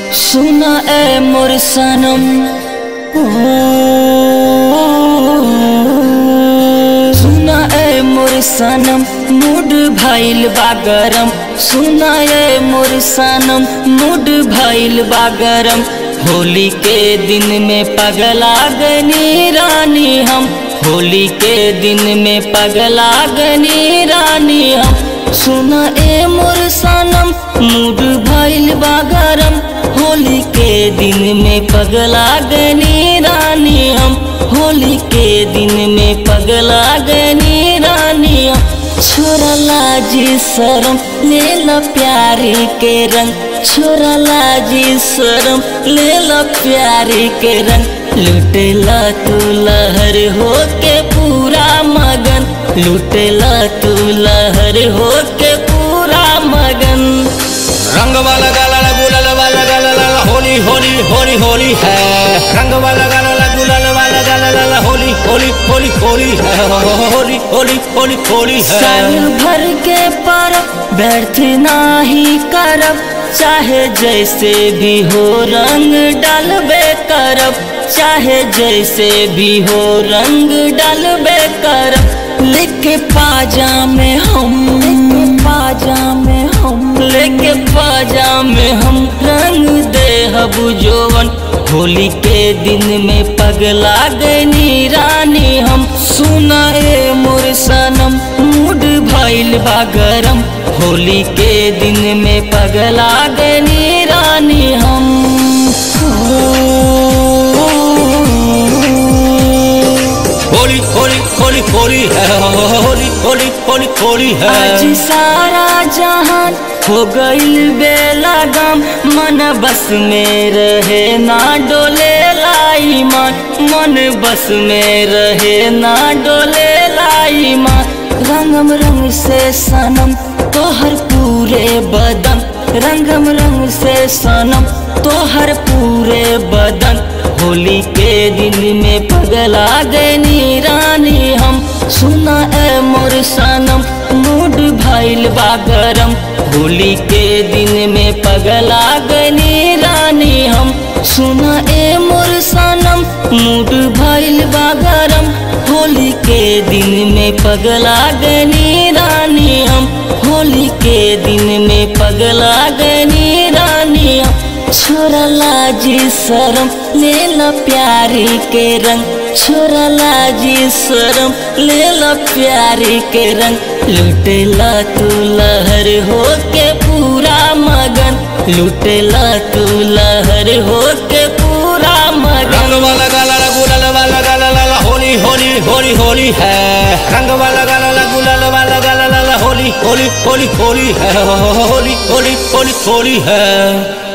सुना ए मोर सनम ओ, सुना ए मोर सनम मूड भइल बा गरम सुना ए मोर सनम मूड भइल बा गरम होली के दिन में पगला गनी रानी हम होली के दिन में पगला गनी रानी हम सुना ए मोर सनम मूड भइल बा गरम होली के दिन में पगला गनी रानी हम होली के दिन में पगला गनी रानी हम छोरा लाजी शरम ले लो प्यारी के रंग छोरा लाजी शरम ले लो प्यारी के रंग लुटेला तू लहर हो के पूरा मगन लुटेला तू लहर हो के पूरा मगन रंग वाला गाला ला गुलाल वाला गाला ला ला होली होली होली होली है रंग वाला गाला ला गुलाल वाला गाला ला ला होली होली होली होली है होली होली होली होली साल है भर के पर व्यर्थ नाही करब चाहे जैसे भी हो रंग डालबे करब चाहे जैसे भी हो रंग डालबे करब लेके पाजा में हम लेके पाजा में हम लेके पाजा में हम रंग दे हबु जोवन होली के दिन में पगला गनी रानी हम सुना ए मोर सनम मूड भइल बा गरम होली के दिन में पगला गनी रानी हम होली होली होली होली है होली होली होली होली आज है सारा जहान हो गइल बेला गम मन बस में रहे ना डोले लाई मान मन बस में रहे ना डोले लाई मान रंगम रंग से सनम तोहर पूरे बदन रंगम रंग से सनम तोहर पूरे बदन होली के दिन में पगला गनी रानी हम सुना ए मोर सनम मूड भइल बा गरम होली के दिन में पगला गनी रानी हम सुना ए मोर सनम मूड भइल बा गरम होली के दिन में पगला गनी रानी हम होली के दिन में पगला गनी रानी हम छोरा लाजी शरम ले लो प्यारी के रंग छोरा लाजी शरम ले लो प्यारी के रंग लुटेला तू लहर हो के पूरा मगन लुटेला तू लहर हो के पूरा रंग मगन वाला गाला ला गुलाल वाला गाला ला ला होली होली होली होली है रंग वाला गाला ला गुलाल वाला गाला ला ला होली होली होली होली है होली होली होली होली है